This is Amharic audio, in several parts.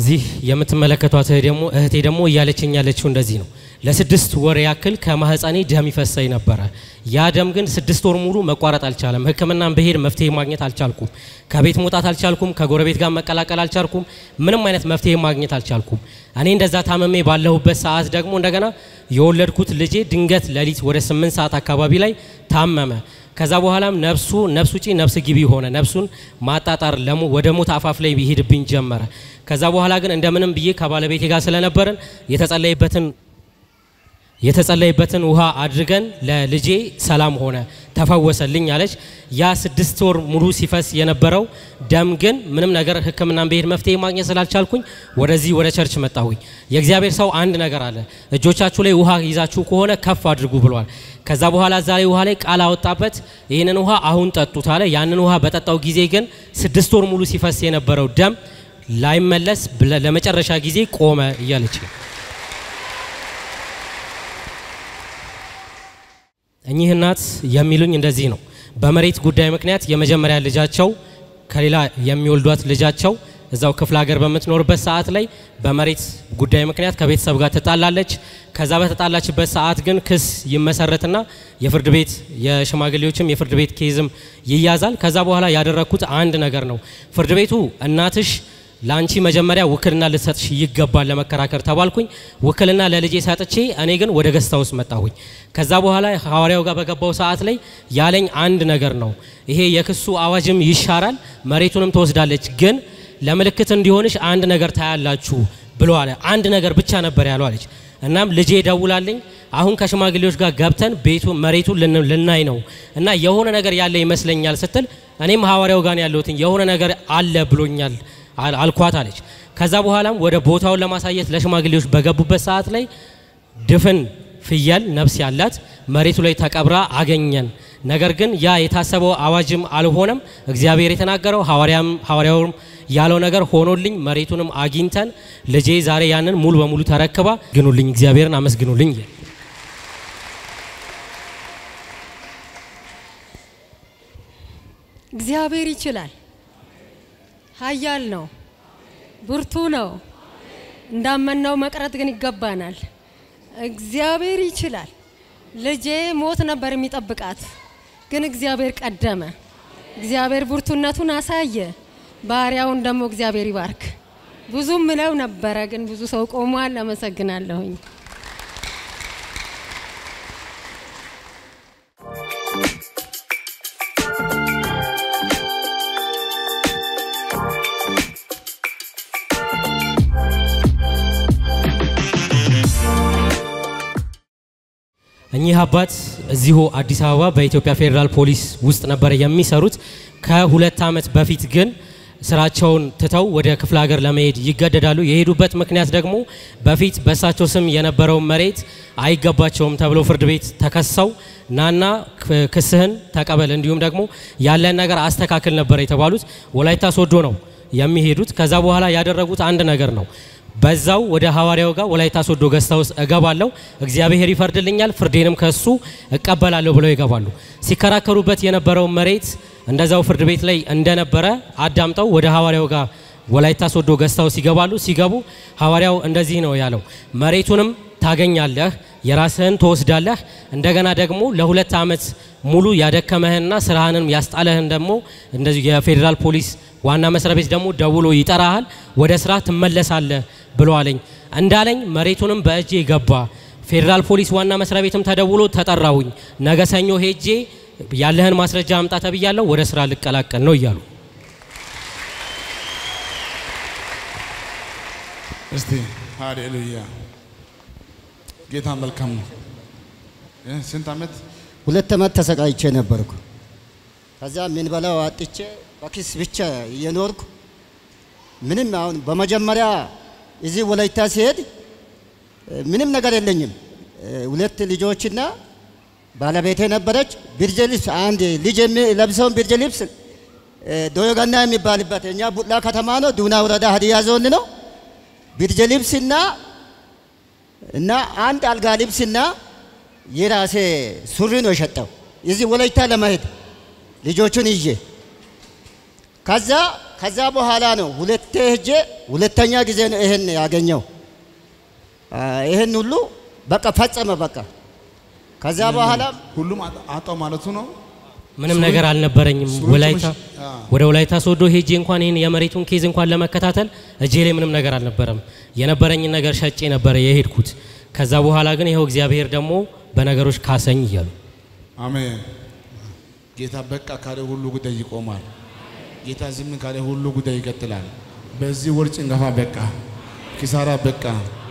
እዚህ የምትመለከቷት ደግሞ እህቴ ደግሞ እያለችኝ ያለችው እንደዚህ ነው። ለስድስት ወር ያክል ከማህፀኔ ደም ይፈሰኝ ነበረ። ያ ደም ግን ስድስት ወር ሙሉ መቋረጥ አልቻለም። ሕክምናን ብሄድ መፍትሄ ማግኘት አልቻልኩም። ከቤት መውጣት አልቻልኩም። ከጎረቤት ጋር መቀላቀል አልቻልኩም። ምንም አይነት መፍትሄ ማግኘት አልቻልኩም። እኔ እንደዛ ታመሜ ባለሁበት ሰዓት ደግሞ እንደገና የወለድኩት ልጄ ድንገት ሌሊት ወደ ስምንት ሰዓት አካባቢ ላይ ታመመ። ከዛ በኋላም ነፍሱ ነፍስ ውጪ ነፍስ ግቢ ሆነ። ነፍሱን ማጣጣር ለሞ ወደ ሞት አፋፍ ላይ ይሄድብኝ ጀመረ። ከዛ በኋላ ግን እንደምንም ብዬ ከባለቤቴ ጋር ስለነበርን የተጸለይበትን የተጸለይበትን ውሃ አድርገን ለልጄ ሰላም ሆነ፣ ተፈወሰልኝ አለች። ያ ስድስት ወር ሙሉ ሲፈስ የነበረው ደም ግን ምንም ነገር ሕክምናን ብሄድ መፍትሄ ማግኘት ስላልቻልኩኝ ወደዚህ ወደ ቸርች መጣሁኝ። የእግዚአብሔር ሰው አንድ ነገር አለ፣ እጆቻችሁ ላይ ውሃ ይዛችሁ ከሆነ ከፍ አድርጉ ብሏል። ከዛ በኋላ እዛ ላይ ውሃ ላይ ቃል አወጣበት፣ ይህንን ውሃ አሁን ጠጡት አለ። ያንን ውሃ በጠጣው ጊዜ ግን ስድስት ወር ሙሉ ሲፈስ የነበረው ደም ላይመለስ ለመጨረሻ ጊዜ ቆመ እያለች ነው። እኚህ እናት የሚሉኝ እንደዚህ ነው። በመሬት ጉዳይ ምክንያት የመጀመሪያ ልጃቸው ከሌላ የሚወልዷት ልጃቸው እዛው ክፍለ ሀገር በምትኖርበት ሰዓት ላይ በመሬት ጉዳይ ምክንያት ከቤተሰብ ጋር ትጣላለች። ከዛ በተጣላችበት ሰዓት ግን ክስ ይመሰረትና የፍርድ ቤት የሽማግሌዎችም የፍርድ ቤት ኬዝም ይያዛል። ከዛ በኋላ ያደረግኩት አንድ ነገር ነው። ፍርድ ቤቱ እናትሽ ለአንቺ መጀመሪያ ውክልና ልትሰጥሽ ይገባል ለመከራከር ተባልኩኝ። ውክልና ለልጄ ሰጥቼ እኔ ግን ወደ ገስታ ውስጥ መጣሁኝ። ከዛ በኋላ ሐዋርያው ጋር በገባው ሰዓት ላይ ያለኝ አንድ ነገር ነው። ይሄ የክሱ አዋጅም ይሻራል፣ መሬቱንም ትወስዳለች፣ ግን ለምልክት እንዲሆንሽ አንድ ነገር ታያላችሁ ብሎ አለ። አንድ ነገር ብቻ ነበር ያለው አለች። እናም ልጄ ደውላልኝ አሁን ከሽማግሌዎች ጋር ገብተን ቤቱ መሬቱ ልናይ ነው እና የሆነ ነገር ያለ ይመስለኛል ስትል እኔም ሐዋርያው ጋር ያለሁትኝ የሆነ ነገር አለ ብሎኛል አልኳት አለች። ከዛ በኋላም ወደ ቦታውን ለማሳየት ለሽማግሌዎች በገቡበት ሰዓት ላይ ድፍን ፍየል ነፍስ ያላት መሬቱ ላይ ተቀብራ አገኘን። ነገር ግን ያ የታሰበው አዋጅም አልሆነም። እግዚአብሔር የተናገረው ሐዋርያውም ያለው ነገር ሆኖልኝ መሬቱንም አግኝተን ልጄ ዛሬ ያንን ሙሉ በሙሉ ተረክባ ግኑልኝ፣ እግዚአብሔርን አመስግኑልኝ። እግዚአብሔር ይችላል። ኃያል ነው፣ ብርቱ ነው። እንዳመነው መቅረት ግን ይገባናል። እግዚአብሔር ይችላል። ልጄ ሞት ነበር የሚጠብቃት፣ ግን እግዚአብሔር ቀደመ። እግዚአብሔር ብርቱነቱን አሳየ። ባሪያውን ደግሞ እግዚአብሔር ይባርክ። ብዙ ምለው ነበረ፣ ግን ብዙ ሰው ቆሟል። አመሰግናለሁኝ። እኚህ አባት እዚሁ አዲስ አበባ በኢትዮጵያ ፌዴራል ፖሊስ ውስጥ ነበረ የሚሰሩት። ከሁለት ዓመት በፊት ግን ስራቸውን ትተው ወደ ክፍለ ሀገር ለመሄድ ይገደዳሉ። የሄዱበት ምክንያት ደግሞ በፊት በእሳቸው ስም የነበረውን መሬት አይገባቸውም ተብሎ ፍርድ ቤት ተከሰው ናና ክስህን ተቀበል እንዲሁም ደግሞ ያለን ነገር አስተካክል ነበር የተባሉት። ወላይታ ሶዶ ነው የሚሄዱት። ከዛ በኋላ ያደረጉት አንድ ነገር ነው። በዛው ወደ ሐዋርያው ጋር ወላይታ ሶዶ ገስታ ውስጥ እገባለሁ፣ እግዚአብሔር ይፈርድልኛል፣ ፍርዴንም ከሱ እቀበላለሁ ብለው ይገባሉ። ሲከራከሩበት የነበረው መሬት እንደዛው ፍርድ ቤት ላይ እንደነበረ አዳምጠው ወደ ሐዋርያው ጋር ወላይታ ሶዶ ገስታ ውስጥ ይገባሉ። ሲገቡ ሐዋርያው እንደዚህ ነው ያለው፣ መሬቱንም ታገኛለህ፣ የራስህን ትወስዳለህ። እንደገና ደግሞ ለሁለት ዓመት ሙሉ ያደከመህንና ስራህንም ያስጣለህን ደግሞ እንደዚህ የፌዴራል ፖሊስ ዋና መስሪያ ቤት ደግሞ ደውሎ ይጠራሃል፣ ወደ ስራ ትመለሳለህ ብሎ አለኝ። እንዳለኝ መሬቱንም በእጄ ገባ። ፌዴራል ፖሊስ ዋና መስሪያ ቤትም ተደውሎ ተጠራውኝ። ነገ ሰኞ ሄጄ ያለህን ማስረጃ አምጣ ተብያለሁ፣ ወደ ስራ ልቀላቀል ነው እያሉ እስቲ ሃሌሉያ ጌታ መልካም ነው። ስንት ዓመት ሁለት ዓመት ተሰቃይቼ ነበርኩ። ከዛ ምን በላው አጥቼ በኪስ ብቻ እየኖርኩ ምንም አሁን በመጀመሪያ እዚህ ወላይታ ሲሄድ ምንም ነገር የለኝም። ሁለት ልጆችና ባለቤቴ ነበረች። ብርድ ልብስ አንድ ልጅ የሚለብሰውን ብርድ ልብስ ዶዮጋና የሚባልበት እኛ ቡላ ከተማ ነው፣ ዱና ወረዳ ሀዲያ ዞን ነው። ብርድ ልብስና እና አንድ አልጋ ልብስና የራሴ ሱሪ ነው የሸጠው እዚህ ወላይታ ለመሄድ ልጆቹን ይዤ። ከዛ ከዛ በኋላ ነው ሁለቴ ሄጄ ሁለተኛ ጊዜ ነው ይሄን ያገኘው። አ፣ ይሄን ሁሉ በቃ ፈጸመ በቃ። ከዛ በኋላ ሁሉም አጣ- አጣው ማለቱ ነው። ምንም ነገር አልነበረኝም። ሱሩጭ ወላይታ ምሽ- አ። ወደ ወላይታ ሶዶ ሄጄ እንኳን ይህን የመሬቱን ኬዝ እንኳን ለመከታተል እጄ ላይ ምንም ነገር አልነበረም። የነበረኝን ነገር ሸጬ ነበረ የሄድኩት። ከዛ በኋላ ግን ይኸው እግዚአብሔር ደግሞ በነገሮች ካሰኝ እያሉ አሜን። ጌታ በቃ ካለ ሁሉ ጉዳይ ይቆማል። ጌታ ዝም ካለ ሁሉ ጉዳይ ይቀጥላል። በዚህ ወር ጭንገፋ በቃ፣ ኪሳራ በቃ።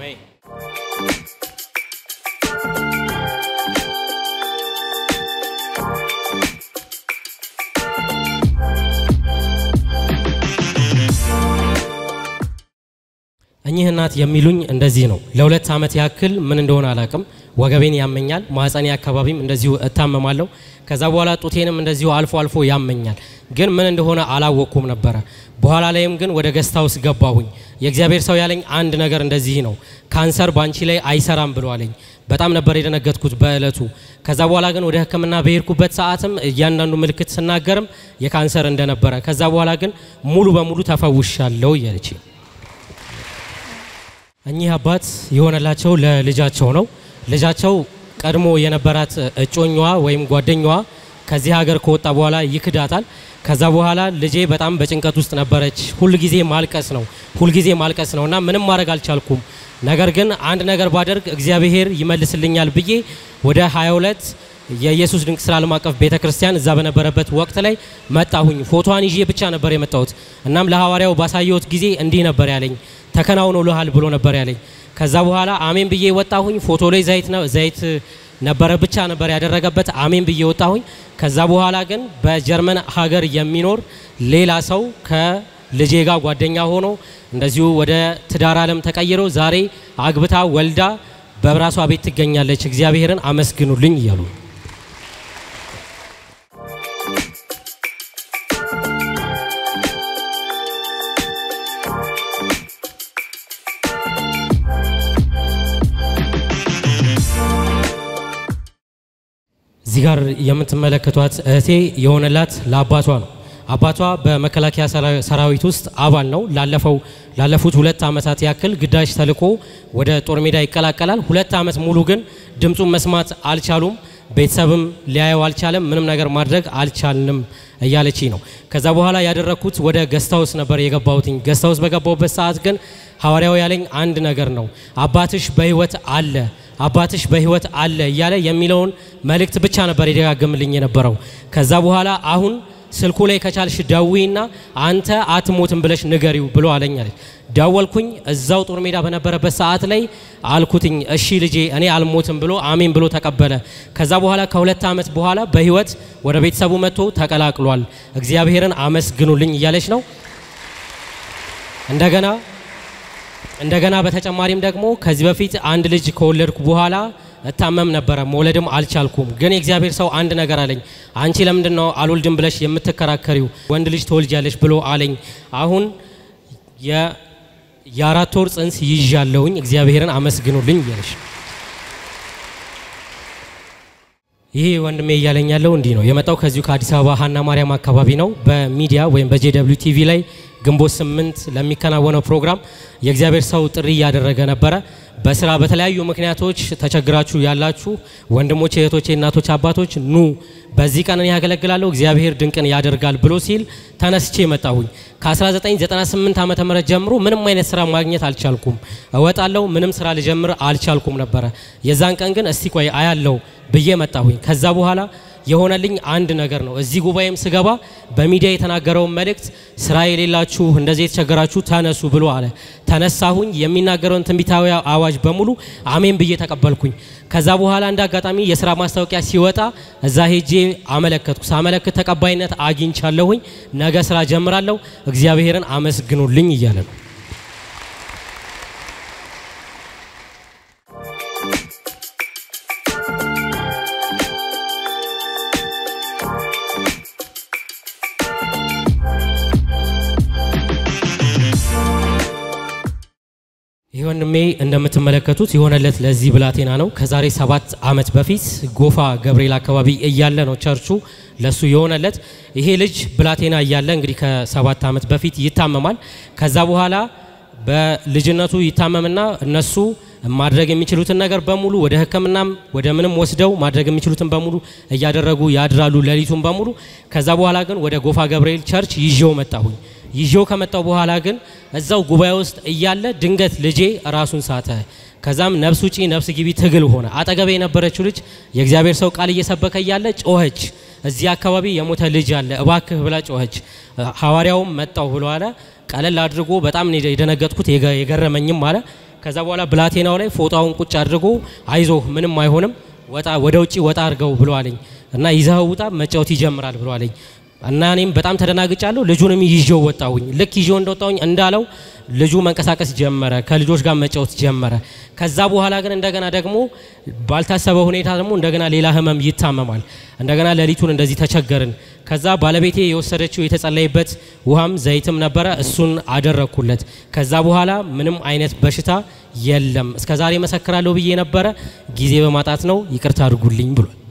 እኚህ እናት የሚሉኝ እንደዚህ ነው። ለሁለት ዓመት ያክል ምን እንደሆነ አላቅም፣ ወገቤን ያመኛል፣ ማህፀኔ አካባቢም እንደዚሁ እታመማለሁ። ከዛ በኋላ ጡቴንም እንደዚሁ አልፎ አልፎ ያመኛል፣ ግን ምን እንደሆነ አላወቅኩም ነበረ። በኋላ ላይም ግን ወደ ገስታ ውስጥ ገባሁኝ። የእግዚአብሔር ሰው ያለኝ አንድ ነገር እንደዚህ ነው፣ ካንሰር ባንቺ ላይ አይሰራም ብሎ አለኝ። በጣም ነበር የደነገጥኩት በእለቱ። ከዛ በኋላ ግን ወደ ሕክምና በሄድኩበት ሰዓትም እያንዳንዱ ምልክት ስናገርም የካንሰር እንደነበረ፣ ከዛ በኋላ ግን ሙሉ በሙሉ ተፈውሻለሁ እያለች እኚህ አባት የሆነላቸው ለልጃቸው ነው። ልጃቸው ቀድሞ የነበራት እጮኛዋ ወይም ጓደኛዋ ከዚህ ሀገር ከወጣ በኋላ ይክዳታል። ከዛ በኋላ ልጄ በጣም በጭንቀት ውስጥ ነበረች። ሁልጊዜ ማልቀስ ነው፣ ሁልጊዜ ማልቀስ ነው እና ምንም ማድረግ አልቻልኩም። ነገር ግን አንድ ነገር ባደርግ እግዚአብሔር ይመልስልኛል ብዬ ወደ 22 የኢየሱስ ድንቅ ስራ ዓለም አቀፍ ቤተ ክርስቲያን እዛ በነበረበት ወቅት ላይ መጣሁኝ። ፎቶዋን ይዤ ብቻ ነበር የመጣሁት። እናም ለሐዋርያው ባሳየሁት ጊዜ እንዲህ ነበር ያለኝ ተከናውኖልሃል ብሎ ነበር ያለኝ። ከዛ በኋላ አሜን ብዬ ወጣሁኝ። ፎቶ ላይ ዘይት ነው ዘይት ነበረ ብቻ ነበር ያደረገበት። አሜን ብዬ ወጣሁኝ። ከዛ በኋላ ግን በጀርመን ሀገር የሚኖር ሌላ ሰው ከልጄ ጋር ጓደኛ ሆኖ እንደዚሁ ወደ ትዳር ዓለም ተቀይሮ ዛሬ አግብታ ወልዳ በራሷ ቤት ትገኛለች። እግዚአብሔርን አመስግኑልኝ እያሉ እዚህ ጋር የምትመለከቷት እህቴ የሆነላት ለአባቷ ነው። አባቷ በመከላከያ ሰራ- ሰራዊት ውስጥ አባል ነው። ላለፈው ላለፉት ሁለት ዓመታት ያክል ግዳጅ ተልኮ ወደ ጦር ሜዳ ይቀላቀላል። ሁለት ዓመት ሙሉ ግን ድምፁን መስማት አልቻሉም። ቤተሰብም ሊያየው አልቻለም። ምንም ነገር ማድረግ አልቻልንም እያለች ነው። ከዛ በኋላ ያደረግኩት ወደ ገስታውስ ነበር የገባሁትኝ። ገስታውስ በገባሁበት ሰዓት ግን ሐዋርያው ያለኝ አንድ ነገር ነው። አባትሽ በህይወት አለ አባትሽ በህይወት አለ እያለ የሚለውን መልእክት ብቻ ነበር የደጋግምልኝ የነበረው። ከዛ በኋላ አሁን ስልኩ ላይ ከቻልሽ ደዊና አንተ አትሞትም ብለሽ ንገሪው ብሎ አለኝ አለች። ደወልኩኝ። እዛው ጦር ሜዳ በነበረበት ሰዓት ላይ አልኩትኝ፣ እሺ ልጄ እኔ አልሞትም ብሎ አሜን ብሎ ተቀበለ። ከዛ በኋላ ከሁለት ዓመት በኋላ በህይወት ወደ ቤተሰቡ መጥቶ ተቀላቅሏል። እግዚአብሔርን አመስግኑልኝ እያለች ነው እንደገና እንደገና በተጨማሪም ደግሞ ከዚህ በፊት አንድ ልጅ ከወለድኩ በኋላ እታመም ነበረ፣ መውለድም አልቻልኩም። ግን የእግዚአብሔር ሰው አንድ ነገር አለኝ። አንቺ ለምንድን ነው አልወልድም ብለሽ የምትከራከሪው? ወንድ ልጅ ትወልጃለሽ ብሎ አለኝ። አሁን የ- የአራት ወር ጽንስ ይዣለሁኝ። እግዚአብሔርን አመስግኑልኝ እያለሽ ይህ ወንድሜ እያለኝ ያለው እንዲህ ነው። የመጣው ከዚሁ ከአዲስ አበባ ሀና ማርያም አካባቢ ነው። በሚዲያ ወይም በጄደብሊው ቲቪ ላይ ግንቦት ስምንት ለሚከናወነው ፕሮግራም የእግዚአብሔር ሰው ጥሪ እያደረገ ነበረ። በስራ በተለያዩ ምክንያቶች ተቸግራችሁ ያላችሁ ወንድሞቼ፣ እህቶቼ፣ እናቶች፣ አባቶች ኑ በዚህ ቀን እኔ ያገለግላለሁ እግዚአብሔር ድንቅን ያደርጋል ብሎ ሲል ተነስቼ መጣሁኝ። ከ1998 ዓመተ ምህረት ጀምሮ ምንም አይነት ስራ ማግኘት አልቻልኩም። እወጣለሁ ምንም ስራ ልጀምር አልቻልኩም ነበረ። የዛን ቀን ግን እስቲ ቆይ አያለው ብዬ መጣሁኝ። ከዛ በኋላ የሆነልኝ አንድ ነገር ነው። እዚህ ጉባኤም ስገባ በሚዲያ የተናገረውን መልእክት ስራ የሌላችሁ እንደዚህ የተቸገራችሁ ተነሱ ብሎ አለ። ተነሳሁኝ። የሚናገረውን ትንቢታዊ አዋጅ በሙሉ አሜን ብዬ ተቀበልኩኝ። ከዛ በኋላ እንደ አጋጣሚ የስራ ማስታወቂያ ሲወጣ እዛ ሄጄ አመለከትኩ። ሳመለክት ተቀባይነት አግኝቻለሁኝ። ነገ ስራ ጀምራለሁ። እግዚአብሔርን አመስግኑልኝ እያለ ነው። ይህ ወንድሜ እንደምትመለከቱት የሆነለት ለዚህ ብላቴና ነው። ከዛሬ ሰባት ዓመት በፊት ጎፋ ገብርኤል አካባቢ እያለ ነው ቸርቹ ለሱ የሆነለት። ይሄ ልጅ ብላቴና እያለ እንግዲህ ከሰባት ዓመት በፊት ይታመማል። ከዛ በኋላ በልጅነቱ ይታመምና እነሱ ማድረግ የሚችሉትን ነገር በሙሉ ወደ ሕክምናም ወደ ምንም ወስደው ማድረግ የሚችሉትን በሙሉ እያደረጉ ያድራሉ ሌሊቱን በሙሉ። ከዛ በኋላ ግን ወደ ጎፋ ገብርኤል ቸርች ይዤው መጣሁኝ። ይዤው ከመጣው በኋላ ግን እዛው ጉባኤ ውስጥ እያለ ድንገት ልጄ ራሱን ሳተ። ከዛም ነፍስ ውጪ ነፍስ ግቢ ትግል ሆነ። አጠገቤ የነበረችው ልጅ የእግዚአብሔር ሰው ቃል እየሰበከ እያለ ጮኸች። እዚህ አካባቢ የሞተ ልጅ አለ እባክህ ብላ ጮኸች። ሐዋርያውም መጣው ብሎ አለ። ቀለል አድርጎ በጣም ነው የደነገጥኩት የገረመኝም አለ። ከዛ በኋላ ብላቴናው ላይ ፎጣውን ቁጭ አድርጎ አይዞህ ምንም አይሆንም ወጣ ወደ ውጪ ወጣ አድርገው ብሎ አለኝ እና ይዘኸው ውጣ መጫወት ይጀምራል ብሎ አለኝ እና እኔም በጣም ተደናግጫለሁ። ልጁንም ይዤው ወጣሁኝ። ልክ ይዤው እንደወጣሁኝ እንዳለው ልጁ መንቀሳቀስ ጀመረ፣ ከልጆች ጋር መጫወት ጀመረ። ከዛ በኋላ ግን እንደገና ደግሞ ባልታሰበ ሁኔታ ደግሞ እንደገና ሌላ ህመም ይታመማል። እንደገና ሌሊቱን እንደዚህ ተቸገርን። ከዛ ባለቤቴ የወሰደችው የተጸለይበት ውሃም ዘይትም ነበረ፣ እሱን አደረግኩለት። ከዛ በኋላ ምንም አይነት በሽታ የለም። እስከዛሬ መሰክራለሁ ብዬ ነበረ፣ ጊዜ በማጣት ነው። ይቅርታ አድርጉልኝ ብሏል።